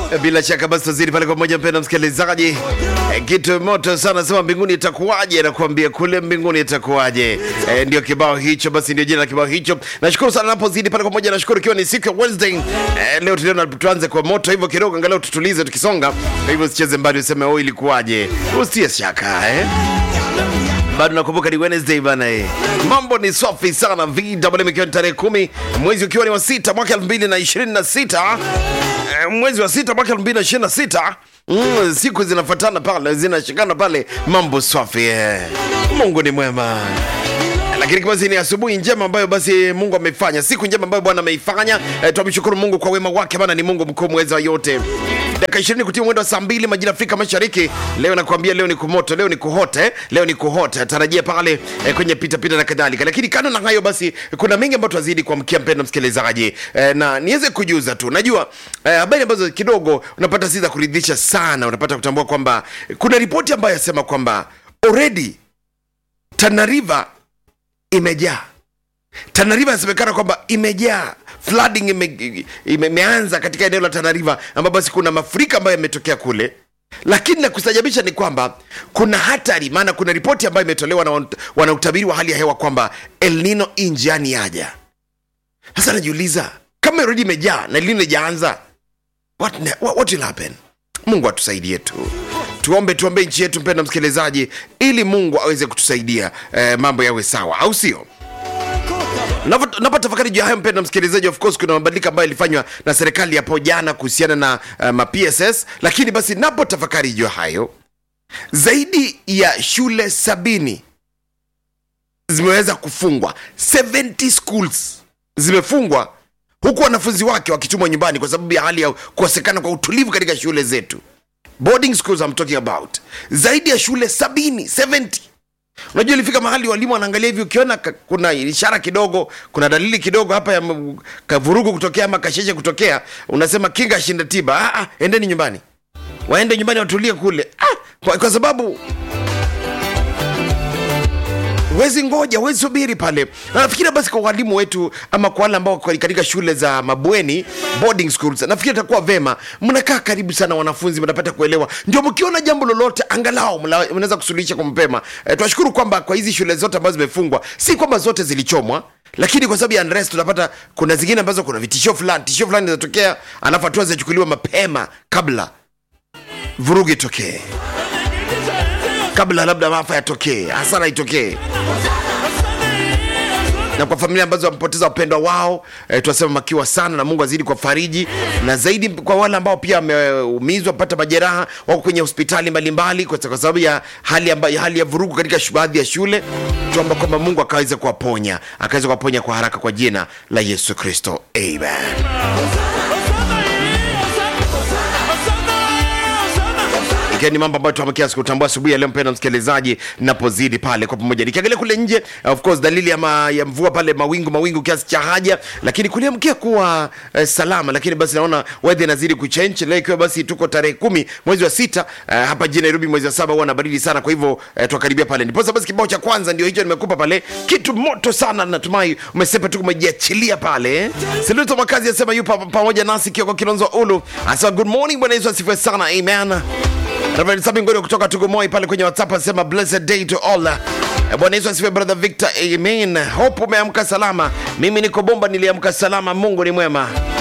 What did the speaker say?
Bila shaka basi tuzidi pale kwa moja, mpenda msikilizaji. E, kitu moto sana sema mbinguni itakuwaje, nakwambia kule mbinguni itakuwaje. E, ndio kibao hicho, basi ndio jina la kibao hicho. Nashukuru sana napozidi pale kwa moja, nashukuru ikiwa ni siku ya Wednesday. E, leo tuliona tuanze kwa moto hivyo kidogo, angalau tutulize tukisonga. Kwa hivyo usicheze mbali useme oh, ilikuwaje, usitie shaka eh bado nakumbuka ni Wednesday bana eh. Mambo ni safi sana VMM, ikiwa ni tarehe kumi mwezi ukiwa ni wa sita mwaka elfu mbili na ishirini na sita Eh, mwezi wa sita mwaka elfu mbili na ishirini na sita Mm, siku zinafuatana pale zinashikana pale, mambo safi eh. Mungu ni mwema lakini basi ni asubuhi njema ambayo basi Mungu amefanya, siku njema ambayo Bwana ameifanya. E, tumshukuru Mungu kwa wema wake, maana ni Mungu mkuu mweza wa yote. Dakika 20 kutia mwendo wa saa mbili majira Afrika Mashariki. Leo nakwambia, leo ni kumoto, leo ni kuhote, leo ni kuhote. Tarajia pale e, kwenye pita pita na kadhalika. Lakini kando na hayo basi, kuna mengi ambayo tunazidi kuamkia mpendwa msikilizaji, e, na niweze kujuza tu, najua e, habari ambazo kidogo unapata si za kuridhisha sana. Unapata kutambua kwamba kuna ripoti ambayo yasema kwamba already Tana River imejaa Tana River inasemekana kwamba imejaa flooding ime, ime, imeanza katika eneo la Tana River ambapo basi kuna mafuriko ambayo yametokea kule, lakini la kustajabisha ni kwamba kuna hatari, maana kuna ripoti ambayo imetolewa na wan- wanautabiri wa hali ya hewa kwamba El Nino hii njiani yaja. Sasa najiuliza kama already imejaa na El Nino ijaanza, what, ne- what, what will happen? Mungu atusaidie tu tuombe tuombe nchi yetu mpenda msikilizaji ili mungu aweze kutusaidia eh, mambo yawe sawa au sio napotafakari juu ya hayo mpenda msikilizaji of course kuna mabadiliko ambayo yalifanywa na serikali hapo jana kuhusiana na uh, mapss lakini basi napotafakari juu ya hayo zaidi ya shule sabini zimeweza kufungwa 70 schools zimefungwa huku wanafunzi wake wakitumwa nyumbani kwa sababu ya hali ya kukosekana kwa utulivu katika shule zetu boarding schools I'm talking about zaidi ya shule sabini 70 unajua ilifika mahali walimu wanaangalia hivi ukiona ka- kuna ishara kidogo kuna dalili kidogo hapa ya m- kavurugu kutokea ama kasheshe kutokea unasema kinga shinda tiba ah, ah, endeni nyumbani waende nyumbani watulie kule ah, kwa, kwa sababu wezi ngoja wezi subiri pale na nafikiri basi kwa walimu wetu ama kwa wale ambao wako katika shule za mabweni boarding schools nafikiri itakuwa vema mnakaa karibu sana wanafunzi mnapata kuelewa ndio mkiona jambo lolote angalau mla- mnaweza kusuluhisha kwa mapema e, tunashukuru kwamba kwa hizi shule zote ambazo zimefungwa si kwamba zote zilichomwa lakini kwa sababu ya unrest tunapata kuna zingine ambazo kuna vitishio fulani tishio fulani zinatokea alafu hatua zinachukuliwa mapema kabla vurugu itokee kabla labda maafa yatokee hasara itokee na kwa familia ambazo wamepoteza wapendwa wao e, tunasema makiwa sana na mungu azidi kwa fariji na zaidi kwa wale ambao pia wameumizwa pata majeraha wako kwenye hospitali mbalimbali kwa kwa sababu ya hali, amba, ya hali ya vurugu katika shu- baadhi ya shule tuomba kwamba mungu akaweza kuwaponya akaweza kuwaponya kwa haraka kwa jina la yesu kristo amen ikiwa ni mambo ambayo tuamkia sikutambua asubuhi ya leo mpenda msikilizaji napozidi pale kwa pamoja nikiangalia kule nje of course dalili ya, ma, ya mvua pale mawingu mawingu kiasi cha haja lakini kuliamkia kuwa eh, salama lakini basi naona weather inazidi kuchange leo ikiwa basi tuko tarehe kumi mwezi wa sita eh, hapa jijini nairobi mwezi wa saba huwa na baridi sana kwa hivyo eh, tuakaribia pale ndiposa basi kibao cha kwanza ndio hicho nimekupa pale kitu moto sana natumai umesepa tu umejiachilia pale siluto makazi asema yupo pamoja nasi kioko kilonzo ulu asema good morning bwana yesu asifiwe sana amen Reverend Sami Ngorio kutoka Tugumoi pale kwenye WhatsApp anasema blessed day to all. Eh, Bwana Yesu asifiwe brother Victor. Amen. Hope umeamka salama. Mimi niko bomba niliamka salama. Mungu ni mwema.